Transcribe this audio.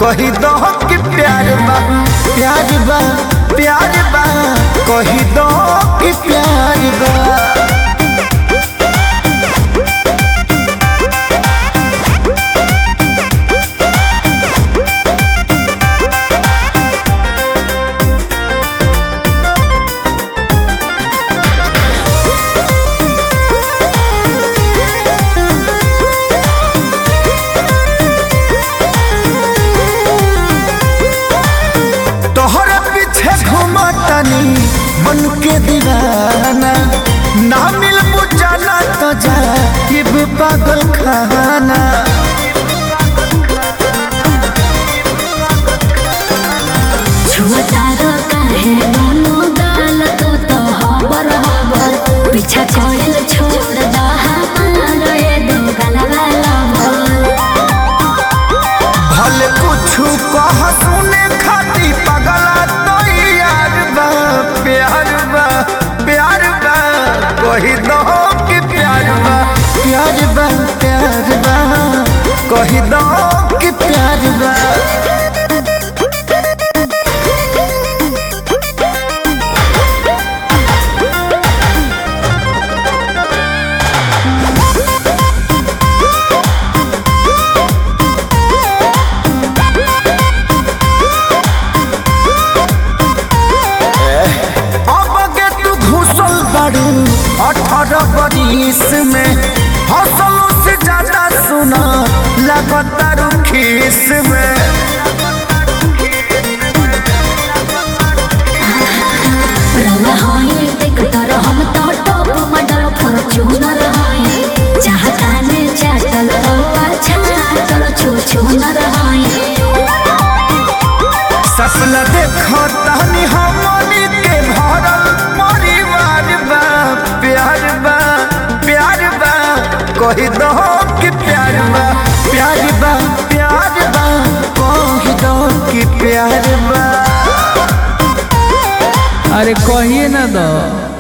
कही दो कि प्यार बा प्यार बा प्यार बा कही दो कि प्यार बा तोहरे पीछे घुमतनी मन के दीवाना ना मिल बुझाना तो जा पागल खाना छुअतारो काहे दोनों गाल तू तो हबर हबर पीछा कोइल छोड़ दा हमारो ये दो गलवा लवर भले कुछ कह सुने खाती पगला तो यार बा प्यार बा प्यार बा कही दो कि प्यार बा प्यार बा प्यार बा कही दो कि प्यार बा अब के तू घुसल बारू अठारह बरिस में हौसलों से ज्यादा सुना लगातार खीस में रंग होई देख तर हम तो टॉप मॉडल फॉर्च्यूनर होई चाहता ने चाटल तो अच्छा चल छू छू न रहोई सपना देखो तहनी हमनी के भरल परिवार बा प्यार बा प्यार बा कही दो कि प्यार बा प्यार बा प्यार बा कही दो कि प्यार बा अरे कहिए ना दो